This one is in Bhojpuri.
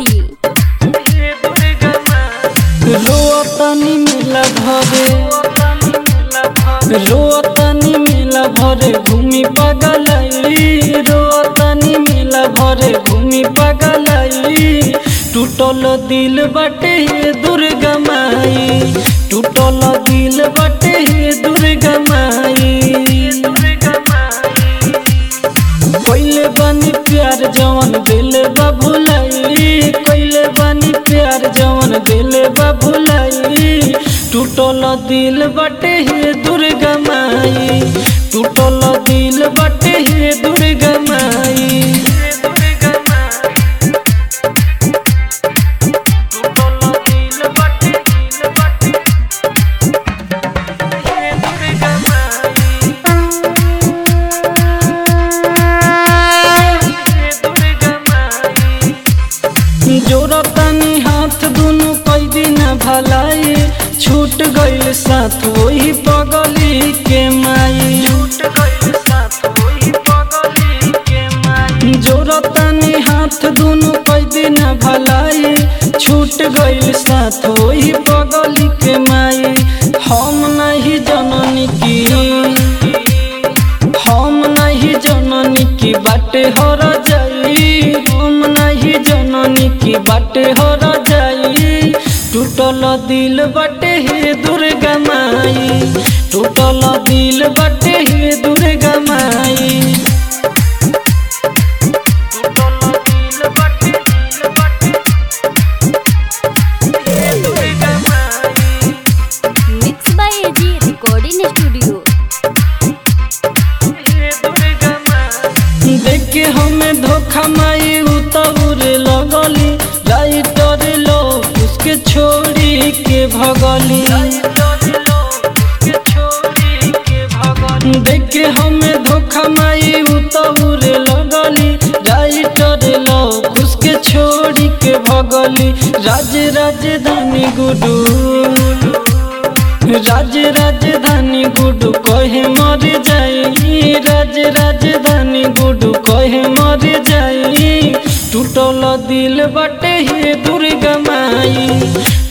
सीतामढ़ी रोतनी मिला भरे रोतनी मिला भरे घूमी पगलाई रोतनी मिला भरे घूमी पगलाई टूटल दिल बटे हे दुर्गा माई टूटल दिल बटे हे दुर्गा माई कोइले बानी प्यार जवन दिल बा भुलाई कोइले बानी प्यार जवन दिल बा भुलाई टूटल दिल बटे हे दुर्गा माई टूटल दिल बटे हे दुर्गा माई जोरतनी हाथ दुनु कई दिन भलाई छूट गइल साथ वही पगली के माई जोरतनी हाथ दुनु कई दिन भलाई छूट गइल साथ वही पगली के माई हम नहीं जननी की हम नहीं जननी की बाटे हर जाई हम नहीं जननी की बाटे हर जाई टूटल दिल बटे हे दुर्गा माई टूटल दिल बटे हे दुर्गा माई mix by AG recording studio देख के हमें धोखा माई उतर लगली राइटर लो उसके छोड़ी के भगली देख के हमें धोखा माई उतर लगली राइटर लो उसके छोड़ी के भगली राज राजधानी गुडू राज राजधानी गुडू कहे मर जाई राज राजधानी गुडू कहे मर जाई टूटल दिल बटे हे दुर्गा माई